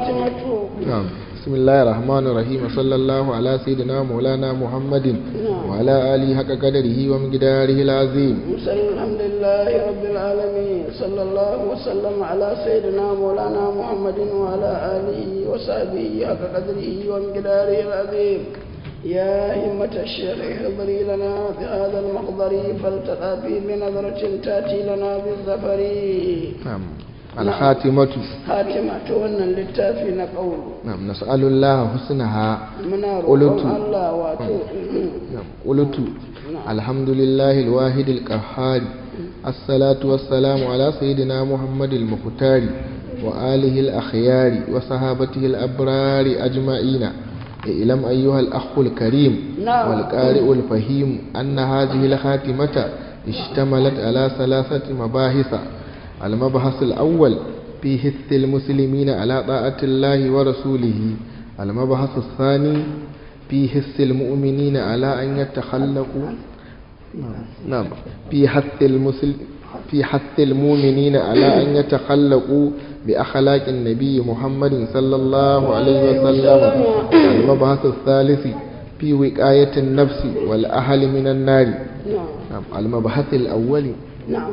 الخاتمة نعم بسم الله الرحمن الرحيم صلى الله على سيدنا مولانا محمد وعلى آله حق قدره ومقداره العظيم مسلم الحمد لله رب العالمين صلى الله وسلم على سيدنا مولانا محمد وعلى آله وصحبه حق قدره ومقداره العظيم يا همة الشيخ احضري لنا بهذا المحضر فلتقى بنظرة تأتي لنا بالظفر نعم الخاتمة خاتمة تونا للتافي نقول نعم نسأل الله حسنها منا قلت. روحهم الله واتو نعم قلت الحمد لله الواحد القهار الصلاة والسلام على سيدنا محمد المختار وآله الأخيار وصحابته الأبرار أجمعين اعلم أيها الأخ الكريم نعم. والقارئ الفهيم أن هذه الخاتمة اشتملت على ثلاثة مباحث المبحث الأول في حث المسلمين على طاعة الله ورسوله المبحث الثاني في حث المؤمنين على أن يتخلقوا نعم في حث المسل في حث المؤمنين على أن يتخلقوا بأخلاق النبي محمد صلى الله عليه وسلم المبحث الثالث في وقاية النفس والأهل من النار نعم نعم المبحث الأول نعم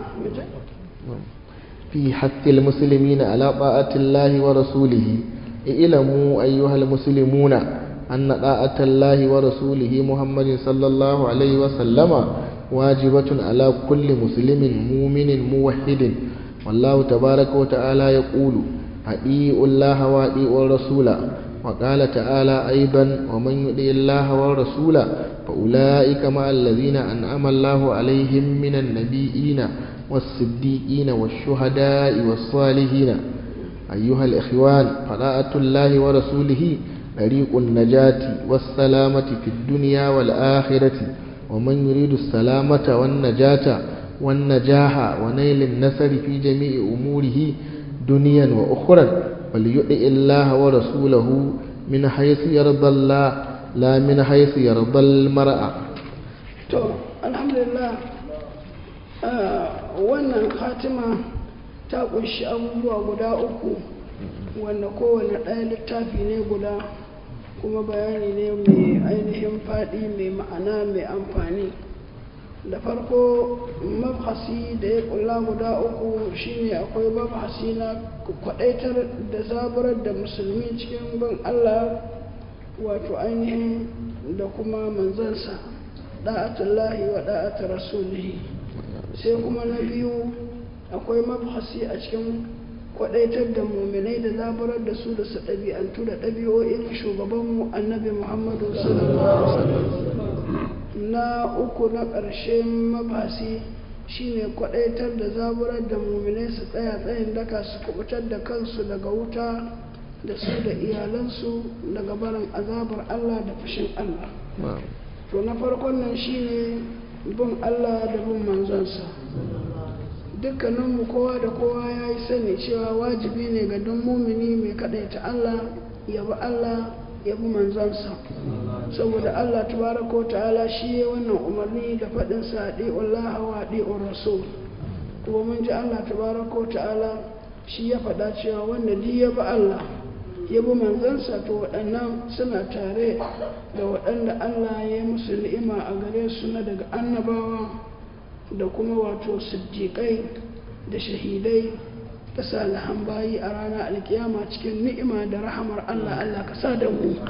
في حث المسلمين على طاعة الله ورسوله اعلموا أيها المسلمون أن طاعة الله ورسوله محمد صلى الله عليه وسلم واجبة على كل مسلم مؤمن موحد والله تبارك وتعالى يقول أطيعوا الله وأطيعوا الرسول وقال تعالى أيضا ومن يطع الله والرسول فأولئك مع الذين أنعم الله عليهم من النبيين والصديقين والشهداء والصالحين أيها الإخوان فطاعة الله ورسوله طريق النجاة والسلامة في الدنيا والآخرة ومن يريد السلامة والنجاة والنجاح ونيل النصر في جميع أموره دنيا وأخرى فليطع الله ورسوله من حيث يرضى الله لا من حيث يرضى المرأة to alhamdulillah ah, wannan khatima ta kunshi abubuwa guda uku wanda kowane ɗaya littafi ne guda kuma bayani ne mai ainihin faɗi mai ma'ana mai amfani da farko mabhasi da ya kulla guda uku shine akwai mabhasi na kwadaitar da zaburar da musulmi cikin bin allah wato ainihin da kuma manzansa da'atullahi wa da'atu rasulihi sai kuma na biyu akwai mabhasi a cikin kwadaitar da muminai da zaburar da su da su ɗabi'antu da ɗabi'o'in shugabanmu annabi muhammadu sallallahu alaihi wasallam na uku na ƙarshen mabhasi shine kwadaitar da zaburar da muminai su tsaya tsayin daka su kubutar da kansu daga wuta da su da iyalansu daga barin azabar allah da fushin allah to na farkon nan shine bin Allah da bin manzonsa dukkaninmu kowa da kowa ya yi sani cewa wajibi ne ga duk mumini mai kaɗaita Allah ya bi Allah ya bi manzonsa saboda Allah tabaraka wa ta'ala shi ya wannan umarni da faɗin sa Allah wa ɗi'ur rasul kuma mun ji Allah tabaraka wa ta'ala shi ya faɗa cewa wanda duk ya bi Allah ya bi manzansa to waɗannan suna tare da waɗanda Allah ya yi musu ni'ima a gare su na daga annabawa da kuma wato siddiƙai da shahidai da salihan bayi a ranar alkiyama cikin ni'ima da rahamar Allah Allah ka sa da mu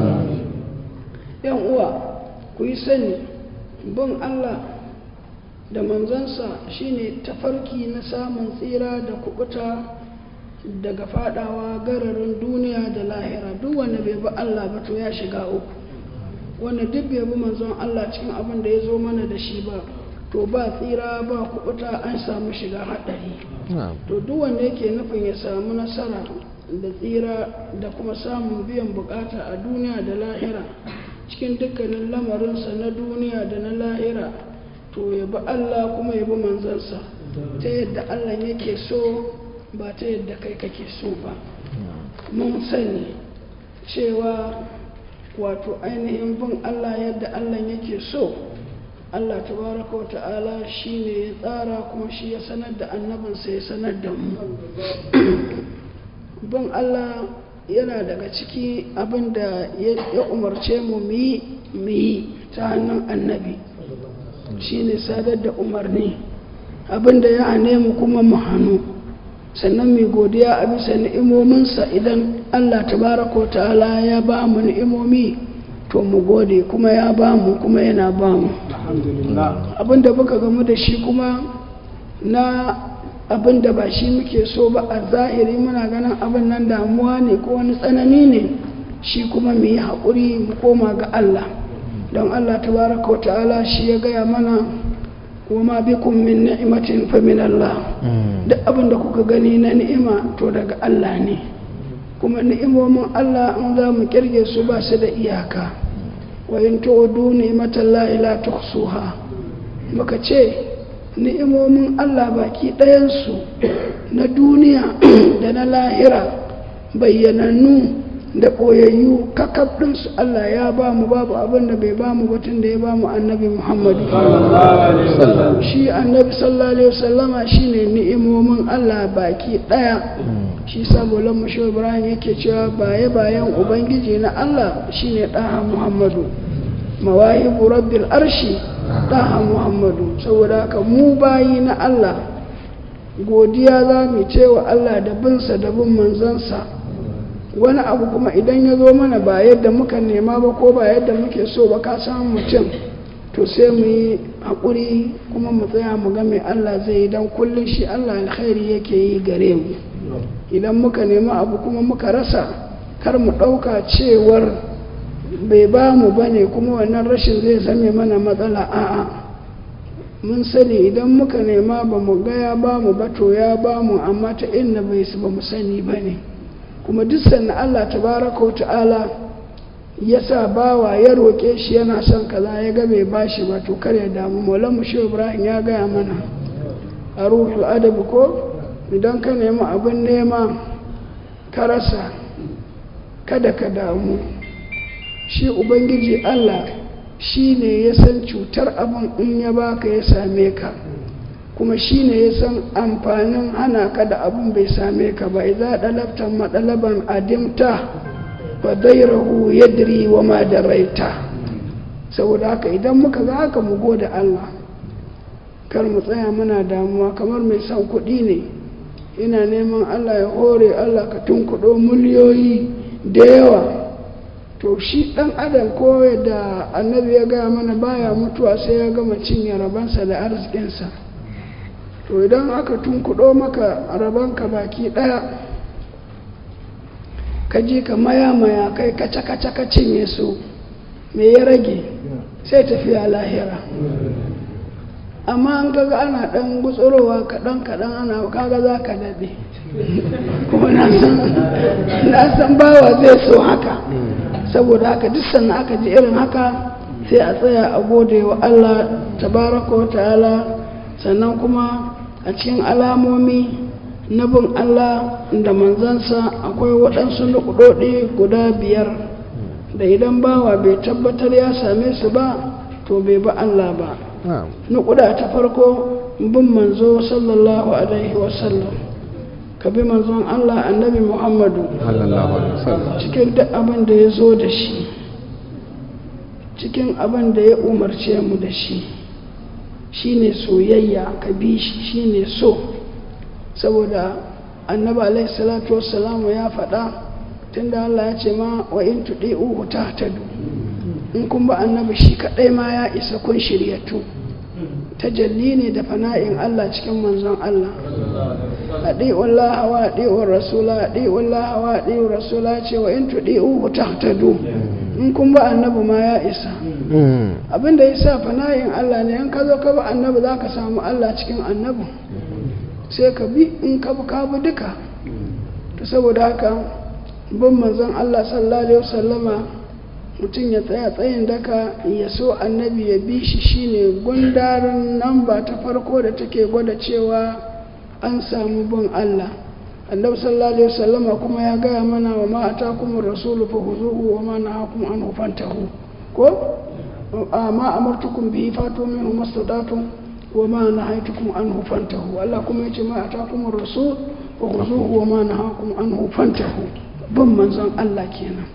yan uwa ku yi sani bin Allah da manzansa shine tafarki na samun tsira da kubuta daga fadawa gararin duniya da lahira duk wanda bai bi Allah ba to ya shiga uku wanda duk bai bi manzon Allah cikin abin da ya zo mana da shi ba to ba tsira ba kubuta an samu shiga haɗari to duk wanda yake nufin ya samu nasara da tsira da kuma samun biyan bukata a duniya da lahira cikin dukkanin lamarinsa na duniya da na lahira to ya bi Allah kuma ya bi manzansa ta yadda Allah yake so ba ta yadda kai kake so ba mun sani cewa wato ainihin bin Allah yadda Allah yake so Allah tabaraka wa ta'ala shi ne ya tsara kuma shi ya sanar da annabinsa ya sanar da mu bin Allah yana daga ciki abin da ya umarce mu mu yi ta hannun annabi shine sadar da umarni abin da ya hane mu kuma mu hannu sannan mai godiya a bisa ni'imominsa idan allah tabaraka wa ta'ala ya ba mu ni'imomi to mu gode kuma ya ba mu kuma yana ba mu abin da muka gamu da shi kuma na abin da ba shi muke so ba a zahiri muna ganin abin nan damuwa ne ko wani tsanani ne shi kuma mu yi haƙuri mu koma ga Allah don Allah tabaraka wa ta'ala shi ya gaya mana wa ma bikum min ni'matin fa min Allah duk abin da kuka gani na ni'ima to daga Allah ne kuma ni'imomin Allah in za mu kirge su ba su da iyaka wa in tu'udu ni'matallahi la tuhsuha muka ce ni'imomin Allah baki ɗayansu na duniya da na lahira bayyanannu da ɓoyayyu kakaf ɗinsu Allah ya ba mu babu abin da bai ba mu batun da ya ba mu annabi Muhammadu shi annabi sallallahu alaihi wasallama shine ni'imomin Allah baki ɗaya shi saboda mashi Ibrahim yake cewa baye bayan ubangiji na Allah shine ɗaha Muhammadu mawahibu rabbil arshi ɗaha muhammadu saboda haka mu bayi na Allah godiya za mu ce wa Allah da binsa da bin manzansa wani abu kuma idan ya zo mana ba yadda muka nema ba ko ba yadda muke so ba ka samu mutum to sai mu yi haƙuri kuma mu tsaya mu ga mai Allah zai yi don kullum shi Allah alkhairi yake yi gare mu idan muka nema abu kuma muka rasa kar mu ɗauka cewar bai ba mu ba ne kuma wannan rashin zai zame mana matsala a'a mun sani idan muka nema ba mu ga ya ba mu ba to ya ba mu amma ta inna bai su ba mu sani ba ne kuma duk sannan Allah tabaraka wa ta'ala ya sa bawa ya roƙe shi yana son kaza ya ga bai ba shi ba to kar ya damu maulan shi ibrahim ya gaya mana a ruhul adabi ko idan ka nemi abin nema ka rasa kada ka damu shi ubangiji Allah shi ne ya san cutar abin in ya baka ya same ka kuma shi ne ya san amfanin hana ka da abin bai same ka ba idza dalabtan madalaban adimta fa dairahu yadri wa ma daraita saboda haka idan muka ga haka mu gode Allah kar mu tsaya muna damuwa kamar mai son kuɗi ne ina neman Allah ya hore Allah ka tunkuɗo miliyoyi da yawa to shi ɗan adam ko da annabi ya gaya mana baya mutuwa sai ya gama cinye rabansa da arzikinsa to idan aka tunkuɗo maka rabanka baki ɗaya ka ji ka maya-maya kai kaca-kaca ka cinye su me ya rage sai tafiya lahira amma an kaga ana ɗan gutsurowa kaɗan-kaɗan ana kaga za ka daɗe kuma na san bawa zai so haka saboda haka duk sannan aka ji irin haka sai a tsaya a gode wa Allah tabaraka wa ta'ala sannan kuma a cikin alamomi na bin Allah da manzansa akwai waɗansu nukudodi guda biyar da idan bawa bai tabbatar ya same su ba to bai ba Allah ba nukuda ta farko bin manzo sallallahu alaihi wasallam ka bi manzon Allah annabi Muhammadu cikin duk abin da ya zo da shi cikin abin da ya umarce mu da shi shine soyayya ka bi shi shine so saboda annabi alaihi salatu wassalamu ya faɗa tunda Allah ya ce ma wa in tudi'uhu tahtadu in kun ba annabi shi kadai ma ya isa kun shiryatu tajalli ne da fana'in Allah cikin manzon Allah adi'u Allah wa adi'u rasula adi'u Allah wa adi'u rasula ce wa in tudi'uhu tahtadu in kun ba annabi ma ya isa abinda yasa fana'in Allah ne in ka zo ka ba annabi zaka samu Allah cikin annabi sai ka bi in ka bi ka bi duka to saboda haka bin manzon Allah sallallahu alaihi wasallama mutum ya tsaya tsayin daka ya so annabi ya bi shi shine gundarin namba ta farko da take gwada cewa an samu bin Allah annabi sallallahu alaihi wasallama kuma ya gaya mana wa ma atakum rasulu fa huzuhu wa ma nahakum anhu fantahu ko ma amartukum bihi fatu minhu mastata'tum wa ma nahaytukum anhu fantahu Allah kuma yace ma atakum rasul fa huzuhu wa ma nahakum anhu fantahu bin manzon Allah kenan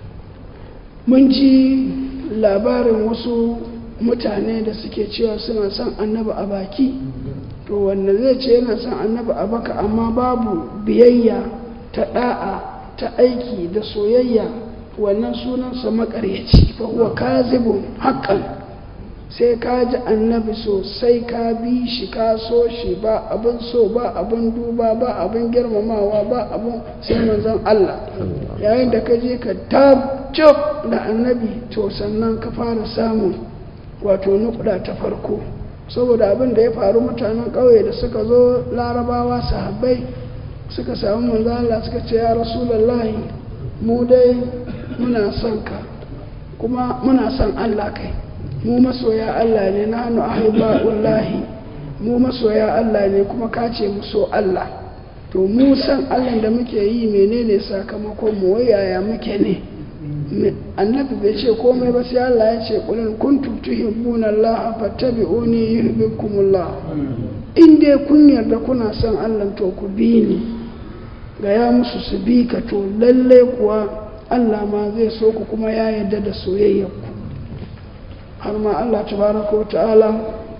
mun ji labarin wasu mutane da suke cewa suna son annabi a baki to wanda zai ce yana son annabi a baka amma babu biyayya ta da'a ta aiki da soyayya wannan sunansa makaryaci fa huwa kazibun haqqan sai ka ji annabi sosai ka bi shi ka so shi ba abin so ba abin duba ba abin girmamawa ba abin sai manzon Allah yayin da ka je ka tabcop da annabi to sannan ka fara samun wato nukuda ta farko saboda abin da ya faru mutanen ƙauye da suka zo larabawa sahabbai suka samu manzon Allah suka ce ya rasulullahi mu dai muna son ka kuma muna son Allah kai mu masoya Allah ne na hannu ahibba'ullahi mu masoya Allah ne kuma ka ce mu so Allah to mu san Allah da muke yi menene sakamakon mu wayaya muke ne annabi bai ce komai ba sai Allah ya ce qul kuntum tuhibbuna Allah fattabi'uni yuhibbukumullah in dai kun yarda kuna son Allah to ku bi ni ga ya musu su bi ka to lalle kuwa Allah ma zai so ku kuma ya yarda da soyayyarku har ma Allah tabaraka wa ta'ala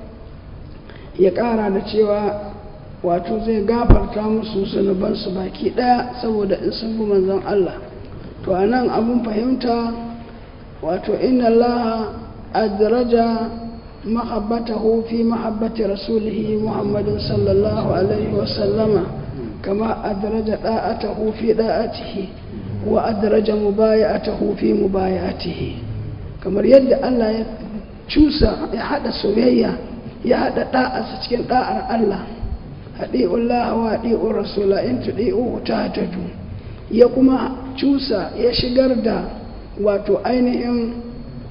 ya ƙara da cewa wato zai gafarta musu zunubansu baki ɗaya saboda in sun bi manzon Allah to a nan abin fahimta wato inna Allah adraja mahabbatahu fi mahabbati rasulihi muhammadin sallallahu alaihi wasallama kama adraja da'atahu fi da'atihi wa adraja mubaya'atahu fi mubaya'atihi kamar yadda Allah ya cusa ya haɗa soyayya ya haɗa ɗa'arsa cikin ɗa'ar Allah haɗi'ullah wa haɗi'ur rasula in tuɗi'u ta tadu ya kuma cusa ya shigar da wato ainihin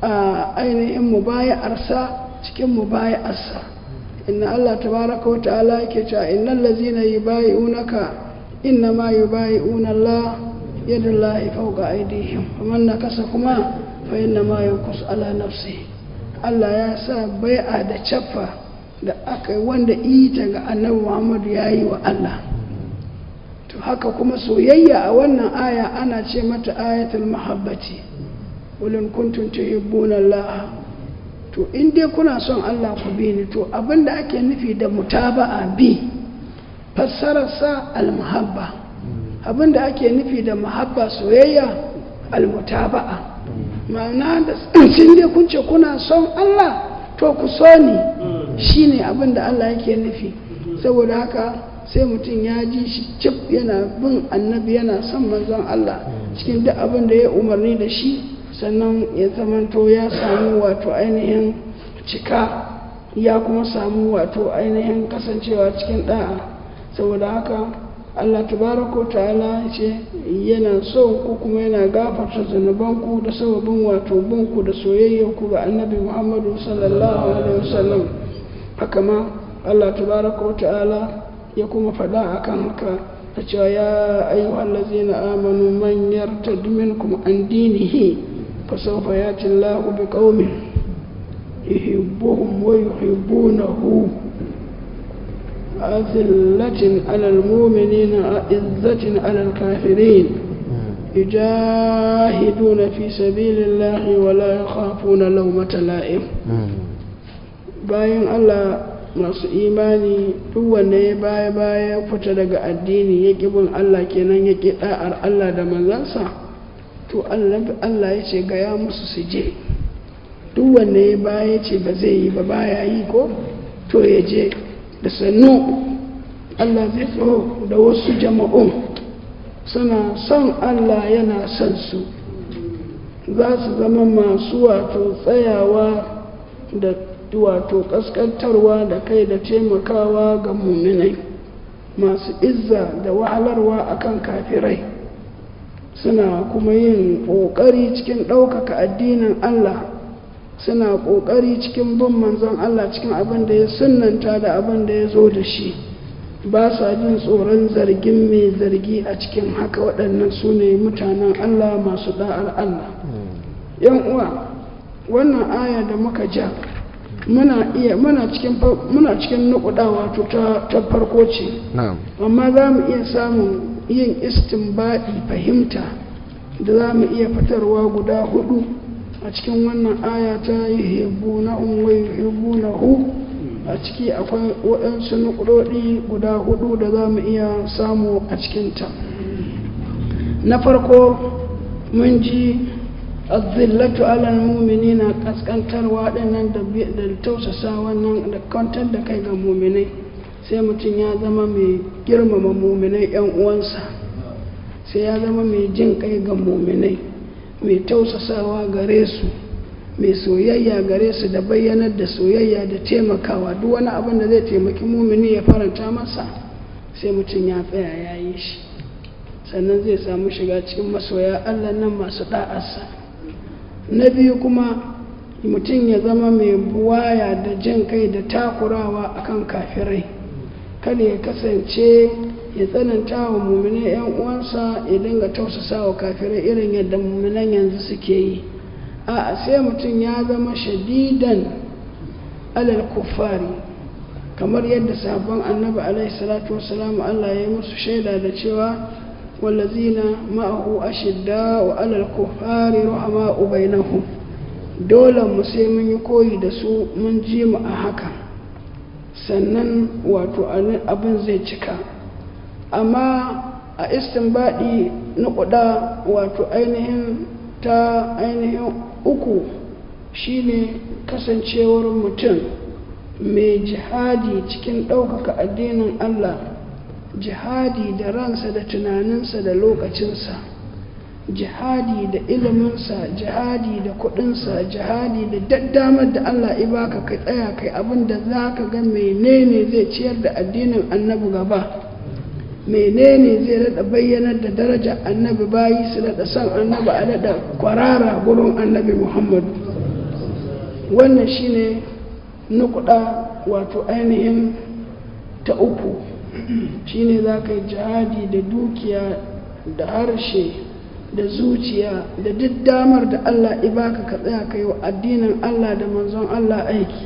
ainihin mubaya'arsa cikin mubaya'arsa inna Allah tabaraka wa ta'ala yake cewa innal ladzina yubayi'unaka inna ma yubayi'una Allah yadullahi fawqa aydihim faman nakasa kuma fa inna ma yankus ala nafsihi Allah ya sa bai'a da caffa da aka yi wanda ita ga annabi Muhammadu ya yi wa Allah to haka kuma soyayya a wannan aya ana ce mata ayatul mahabbati ulin kuntum tuhibbuna Allah to in dai kuna son Allah ku bi ni to abinda ake nufi da mutaba'a bi fassararsa al-muhabba abinda ake nufi da muhabba soyayya al-mutaba'a ma'ana da sun dai kun ce kuna son Allah to ku so ni shine abin da Allah yake nufi saboda haka sai mutum ya ji shi cif yana bin annabi yana son manzon Allah cikin duk abin da ya umarni da shi sannan ya zamanto ya samu wato ainihin cika ya kuma samu wato ainihin kasancewa cikin da'a saboda haka Allah tabaraka ta'ala ce yana so ku kuma yana gafarta zunubanku da sababin wato binku da soyayyarku ga annabi Muhammadu sallallahu alaihi wasallam haka ma Allah tabaraka ta'ala ya kuma faɗa akan haka a cewa ya ayyuhal ladzina amanu man yartad minkum an dinihi fa sawfa yati Allahu biqaumin yuhibbuhum wa yuhibbunahu أذلة على المؤمنين أعزة على الكافرين يجاهدون في سبيل الله ولا يخافون لومة لائم bayan Allah masu imani duk wanda ya baya baya fita daga addini ya bin Allah kenan ya ƙi ɗa'ar Allah da manzansa to Allah ya ce gaya musu su je duk wanda ya baya ce ba zai yi ba baya yi ko to ya je da sannu Allah zai so da wasu jama'un suna son Allah yana son su za su zama masu wato tsayawa da wato kaskantarwa da kai da taimakawa ga muminai masu izza da wahalarwa akan kafirai suna kuma yin ƙoƙari cikin ɗaukaka addinin Allah suna ƙoƙari cikin bin manzon Allah cikin abin da ya sunanta da abin da ya zo da shi ba sa jin tsoron zargin mai zargi a cikin haka waɗannan su ne mutanen Allah masu da'ar Allah yan uwa wannan aya da muka ja muna iya muna cikin muna cikin nukuda wato ta ta farko ce amma za mu iya samun yin istinbadi fahimta da za mu iya fitarwa guda hudu a cikin wannan aya ta yi hebu na unwai hebu na hu a ciki akwai waɗansu nukudodi guda hudu da za mu iya samu a cikinta na farko mun ji azillatu alal muminina kaskantarwa dinnan da tausasa wannan da kwantar da kai ga muminai sai mutum ya zama mai girmama muminai yan uwansa sai ya zama mai jin kai ga muminai mai tausasawa gare su mai soyayya gare su da bayyanar da soyayya da taimakawa duk wani abin da zai taimaki mumini ya faranta masa sai mutum ya tsaya ya yi shi sannan zai samu shiga cikin masoya allah nan masu ɗa'arsa na biyu kuma mutum ya zama mai buwaya da jin kai da takurawa akan kafirai kada ya kasance ya tsananta wa mummune 'yan uwansa ya dinga tausasa wa kafirai irin yadda mummunan yanzu suke yi a sai mutum ya zama shadidan alal kuffari kamar yadda sabon annabi alaihi salatu wasalam Allah ya yi musu shaida da cewa wallazina ma'ahu ashidda wa alal kuffari ruhama bainahum dole mu sai mun yi koyi da su mun ji mu a haka sannan wato abin zai cika amma a istinbadi na kuda wato ainihin ta ainihin uku shine kasancewar mutum mai jihadi cikin ɗaukaka addinin Allah jihadi da ransa da tunaninsa da lokacinsa jihadi da iliminsa jihadi da kudinsa jihadi da daddamar da Allah ibaka kai tsaya kai abin da za ka ga menene zai ciyar da addinin annabi gaba menene zai rada bayyanar da daraja annabi bayi su rada son annabi a rada kwarara gurin annabi muhammadu wannan shine nukuda wato ainihin ta uku shine za ka yi jihadi da dukiya da harshe da zuciya da duk damar da Allah ibaka ka tsaya kai wa addinin Allah da manzon Allah aiki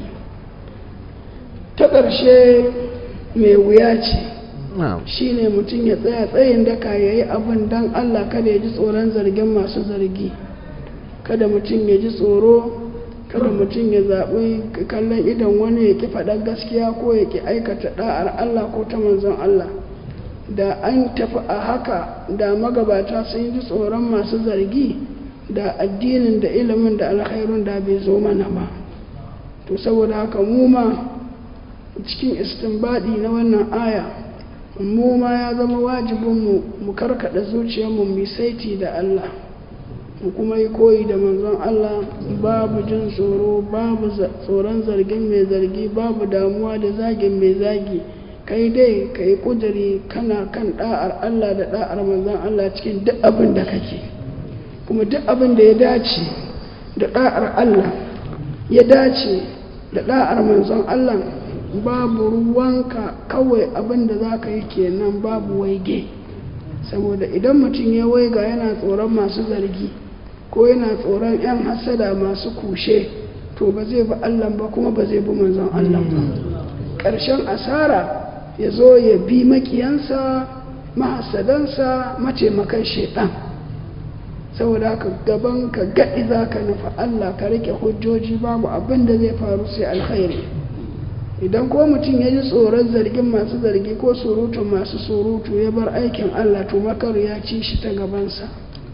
ta ƙarshe mai wuya ce shi ne mutum ya tsaya tsayin daka ya yi abin don Allah kada ya ji tsoron zargin masu zargi kada mutum ya ji tsoro kada mutum ya zaɓi kallon idon wani ya ƙi faɗar gaskiya ko ya ƙi aikata ɗa'ar Allah ko ta manzon Allah da an tafi a haka da magabata sun ji tsoron masu zargi da addinin da ilimin da alkhairun da bai zo mana ba to saboda haka mu ma cikin istinbadi na wannan aya mu ma ya zama wajibinmu mu karkada zuciyarmu mu saiti da Allah mu kuma yi koyi da manzon Allah babu jin tsoro babu tsoron zargin mai zargi babu damuwa da zagin mai zagi kai dai ka yi ƙuduri kana kan ɗa'ar Allah da ɗa'ar manzon Allah cikin duk abin da kake kuma duk abin da ya dace da ɗa'ar Allah ya dace da ɗa'ar manzon Allah babu ruwanka kawai abin da za ka yi kenan babu waige saboda idan mutum ya waiga yana tsoron masu zargi ko yana tsoron 'yan hasada masu kushe to ba zai bi Allah ba kuma ba zai bi manzon Allah ba ƙarshen asara ya zo ya bi makiyansa mahasadansa mataimakan shaidan saboda haka gaban ka gaɗi za ka nufa Allah ka rike hujjoji babu abin da zai faru sai alkhairi idan ko mutum ya ji tsoron zargin masu zargi ko surutun masu surutu ya bar aikin Allah to makar ya ci shi ta gabansa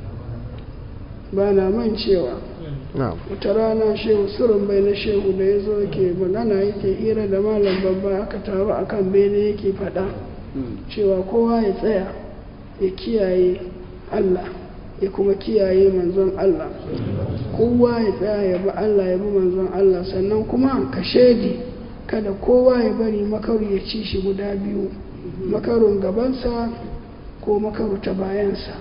ba na man cewa wata rana shehu surin bai na shehu da ya zo yake magana yake hira da malam babba aka taru a kan bene yake faɗa cewa kowa ya tsaya ya kiyaye Allah ya kuma kiyaye manzon Allah kowa ya tsaya ya bi Allah ya bi manzon Allah sannan kuma ka shaidi kada kowa ya bari makaru ya ci shi guda biyu makarun gabansa ko makaru ta bayansa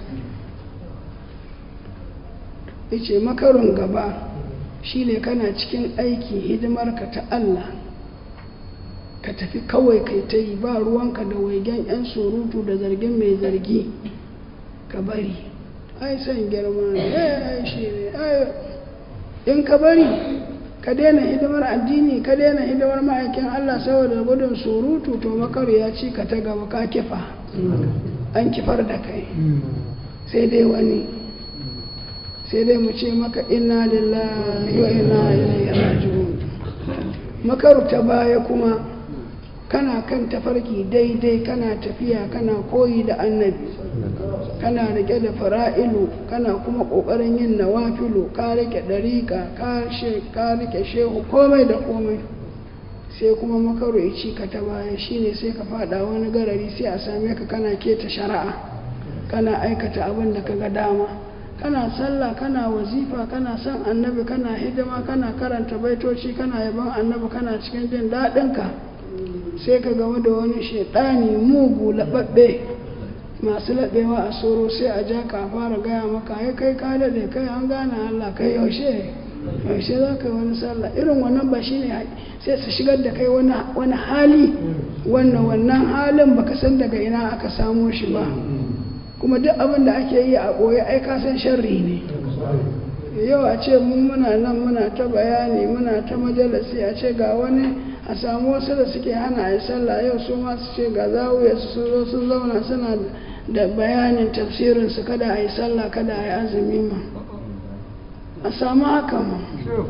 yace makarun gaba shine kana cikin aiki hidimarka ta Allah ka tafi kawai kai ta yi ba ruwanka da waigen 'yan surutu da zargin mai zargi ka bari ai san girma ne ai shi ne in ka bari ka daina hidimar addini ka daina hidimar ma'aikin Allah saboda gudun surutu to makaru ya ci ka ta gaba ka kifa an kifar da kai sai dai wani sai dai mu ce maka inna lillahi wa inna ilaihi raji'un makaru ta baya kuma kana kan tafarki daidai kana tafiya kana koyi da annabi kana rike da fara'ilu kana kuma kokarin yin nawafilu ka rike dariƙa ka rike shehu komai da komai sai kuma makaru ya ci ka ta baya shine sai ka fada wani garari sai a same ka kana keta shari'a kana aikata abin da ka ga dama kana sallah kana wazifa kana son annabi kana hidima kana karanta baitoci kana yaban annabi kana cikin jin daɗinka sai ka game da wani shaidani mugu laɓaɓɓe masu laɓewa a soro sai a ja ka fara gaya maka ya kai ka daɗe kai an gane allah kai yaushe yaushe za ka yi wani sallah irin wannan ba shi ne sai su shigar da kai wani hali wannan wannan halin baka san daga ina aka samo shi ba kuma duk abin da ake yi a ɓoye ai ka san sharri ne yau a ce mu muna nan muna ta bayani muna ta majalisi a ce ga wani a samu wasu da suke hana a yi sallah yau su ma su ce ga zawuya su sun zo sun zauna suna da bayanin tafsirinsu kada a yi sallah kada a yi azumi ma a samu haka ma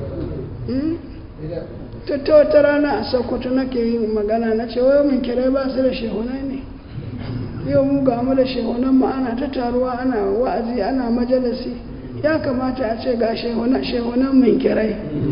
ta wata rana a sokoto nake yin magana na ce wai mun kirai ba su da shehunai ne yau mu ga mu da shehunan mu ana ta taruwa ana wa'azi ana majalisi ya kamata a ce ga shehunan mun kirai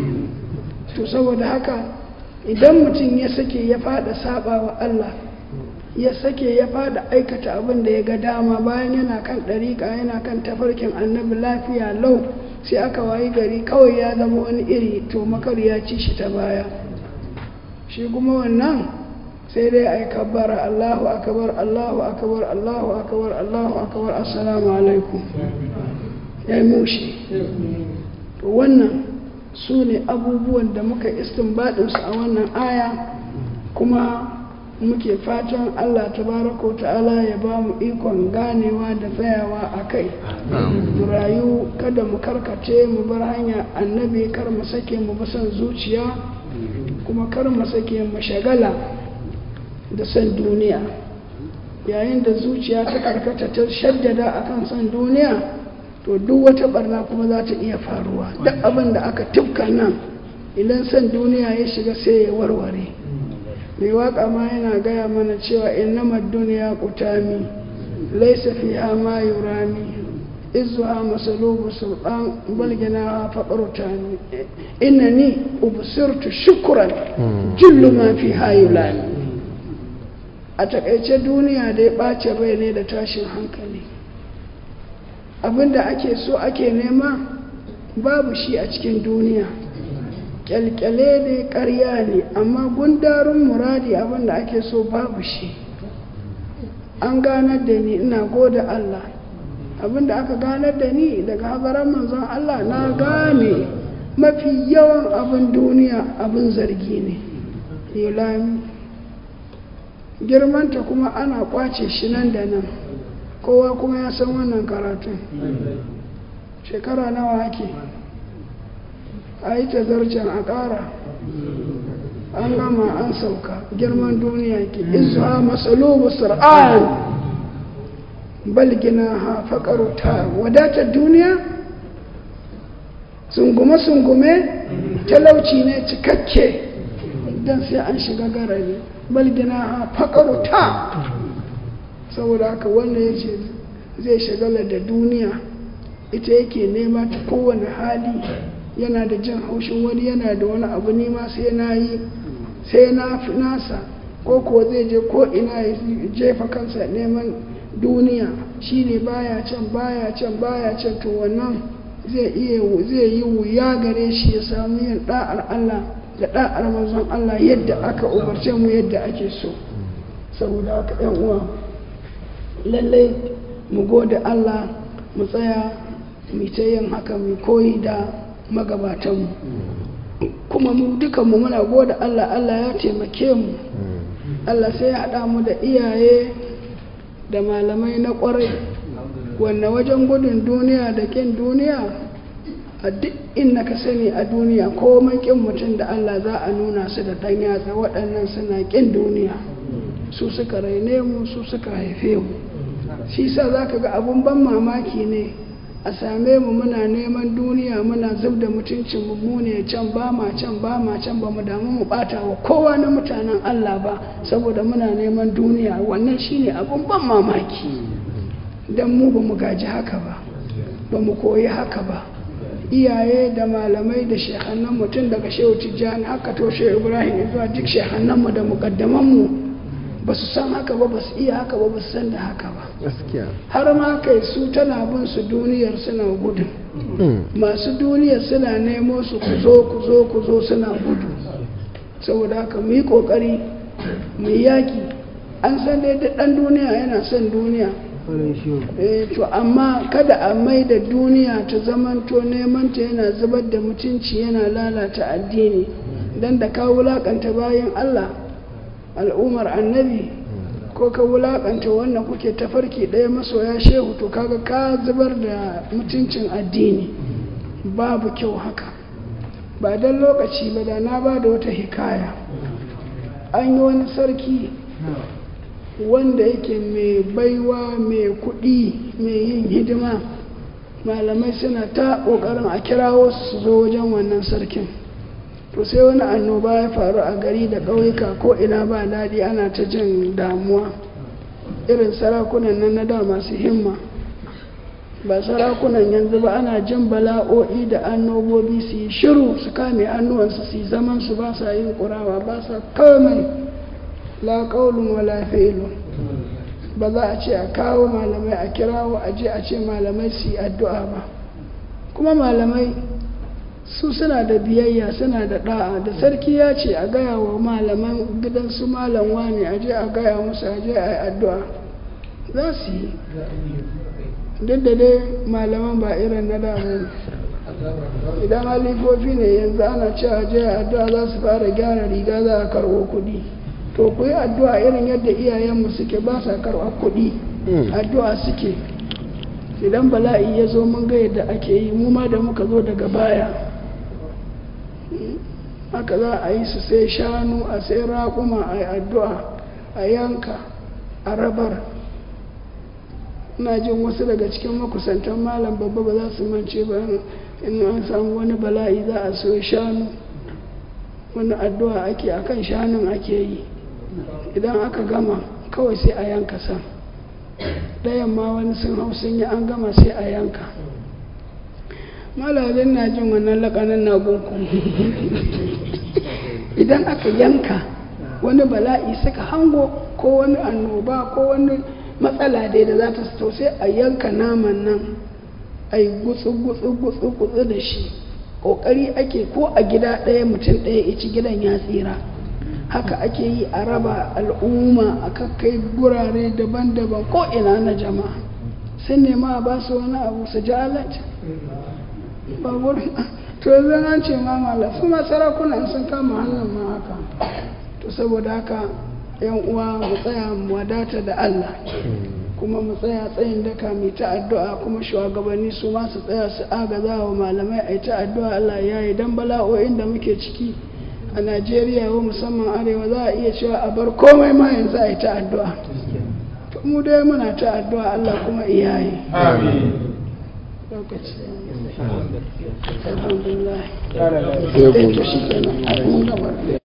to saboda haka idan mutum ya sake ya fada saba wa Allah ya sake ya fada aikata abin da ya ga dama bayan yana kan ɗariƙa yana kan tafarkin annabi lafiya lau sai aka wayi gari kawai ya zama wani iri to makar ya ci shi ta baya shi kuma wannan sai dai a yi kabbara Allahu akabar Allahu akabar Allahu akabar Allahu akabar assalamu alaikum ya yi mushi to wannan su ne abubuwan da muka istinbadinsu a wannan aya kuma muke fatan Allah tabaraka ta'ala ya ba mu ikon ganewa da tsayawa a kai mu rayu kada mu karkace mu bar hanya annabi kar mu sake mu basan zuciya kuma kar mu sake mu shagala da san duniya yayin da zuciya ta karkata ta shaddada akan san duniya to duk wata barna kuma za ta iya faruwa duk abin da aka tufka nan idan san duniya ya shiga sai ya warware mai waka ma yana gaya mana cewa innama duniya kutami laisa fiha ma yurami izuha masalubu sultan balgina faƙarutani innani ubsirtu shukran jullu ma fiha yulani a takaice duniya da ya ɓace rai ne da tashin hankali abinda ake so ake nema babu shi a cikin duniya kyalkyale ne karya ne amma gundarin muradi abinda ake so babu shi an ganar da ni ina goda Allah abinda aka ganar da ni daga habaran manzon Allah na gane mafi yawan abin duniya abin zargi ne yulami girmanta kuma ana kwace shi nan da nan kowa kuma ya san wannan karatun shekara nawa ake a yi tazarcen a ƙara an gama an sauka girman duniya ke izuwa masalubu sur'an balgina ha faƙaruta wadatar duniya sungume-sungume talauci ne cikakke don sai an shiga garari balgina ha faƙaruta saboda haka wanda ya ce zai shagala da duniya ita yake nema ta kowane hali yana da jin haushin wani yana da wani abu nema sai na yi sai na fi nasa ko kuwa zai je ko ina ya jefa kansa neman duniya shine baya can baya can baya can to wannan zai iya zai yi wuya gare shi ya samu yin da'ar Allah da da'ar manzon Allah yadda aka umarce mu yadda ake so saboda haka yan uwa lallai mu gode Allah mu tsaya mu ta yin haka mu koyi da magabatanmu kuma mu dukanmu muna gode Allah Allah ya taimake mu Allah sai ya haɗa mu da iyaye da malamai na ƙwarai wanne wajen gudun duniya da ƙin duniya a duk inda ka sani a duniya ko ƙin mutum da Allah za a nuna su da ɗan yatsa waɗannan suna ƙin duniya su suka raine mu su suka haife mu shi sa za ka ga abun ban mamaki ne a same mu muna neman duniya muna zub da mutuncin mu ne can ba ma can ba ma can ba mu damu mu bata wa kowa na mutanen Allah ba saboda muna neman duniya wannan shine abun ban mamaki dan mu ba mu gaji haka ba ba mu koyi haka ba iyaye da malamai da shekhannan mutum daga shehu tijjani haka to shehu ibrahim zuwa duk shekhannanmu da mukaddamanmu ba su san haka ba ba su iya haka ba ba su san da haka ba gaskiya har ma kai su tana bin su duniyar suna gudun masu duniyar suna nemo su ku zo ku zo ku zo suna gudu saboda haka mu yi kokari mu yi yaki an san dai da dan duniya yana son duniya eh to amma kada a mai da duniya ta zamanto neman ta yana zubar da mutunci yana lalata addini dan da ka wulakanta bayan Allah al'ummar annabi ko ka wulakanta wannan kuke tafarki ɗaya masoya shehu to kaga ka zubar da mutuncin addini babu kyau haka ba don lokaci ba da na ba da wata hikaya an yi wani sarki wanda yake mai baiwa mai kuɗi mai yin hidima malamai suna ta ƙoƙarin a kirawo su zo wajen wannan sarkin to sai wani annoba ya faru a gari da ƙauyuka ko ina ba daɗi ana ta jin damuwa irin sarakunan nan na da masu himma ba sarakunan yanzu ba ana jin bala'o'i da annobobi su yi shiru su kame hannuwansu su yi zaman su ba sa yin ƙurawa ba sa komai la ƙaunin wala fi'ilun ba za a ce a kawo malamai a kirawo a je a ce malamai su yi addu'a ba kuma malamai su suna da biyayya suna da da'a da sarki ya ce a gaya wa malaman gidan su malam wani a je a gaya musu a je a yi addu'a za su yi duk da dai malaman ba irin na damu idan halifofi ne yanzu ana ce a je a addu'a za su fara gyara riga za a karɓo kuɗi to ku yi addu'a irin yadda iyayenmu suke ba sa karɓar kuɗi addu'a suke idan bala'i ya zo mun ga yadda ake yi mu ma da muka zo daga baya haka za a yi su sai shanu a sai raƙuma a yi addu'a a yanka a rabar ina jin wasu daga cikin makusantan malam babba ba za su mance ba in an samu wani bala'i za a so shanu wani addu'a ake akan shanun ake yi idan aka gama kawai sai a yanka san ɗayan ma wani sun hau sun yi an gama sai a yanka malalin na jin wannan lakanin na gunku idan aka yanka wani bala'i suka hango ko wani annoba ko wani matsala dai da za ta to sai a yanka naman nan a yi gutsu gutsu gutsu gutsu da shi ƙoƙari ake ko a gida ɗaya mutum ɗaya ya ci gidan ya tsira haka ake yi a raba al'umma a kakkai gurare daban-daban ko ina na jama'a sun nema a ba su wani abu su ji alaji ba wurin to yanzu an ce ma mala su ma sarakunan sun kama hannun ma haka to saboda haka yan uwa mu tsaya mu wadata da Allah kuma mu tsaya tsayin daka mai ta addu'a kuma shugabanni su ma su tsaya su agaza wa malamai a ta addu'a Allah ya yi dan bala'o'in da muke ciki a Najeriya wa musamman arewa za a iya cewa a bar komai ma yanzu a yi ta addu'a to mu dai muna ta addu'a Allah kuma iyaye Amin. lokaci alhamdulillah sai gobe to shi kenan mun gama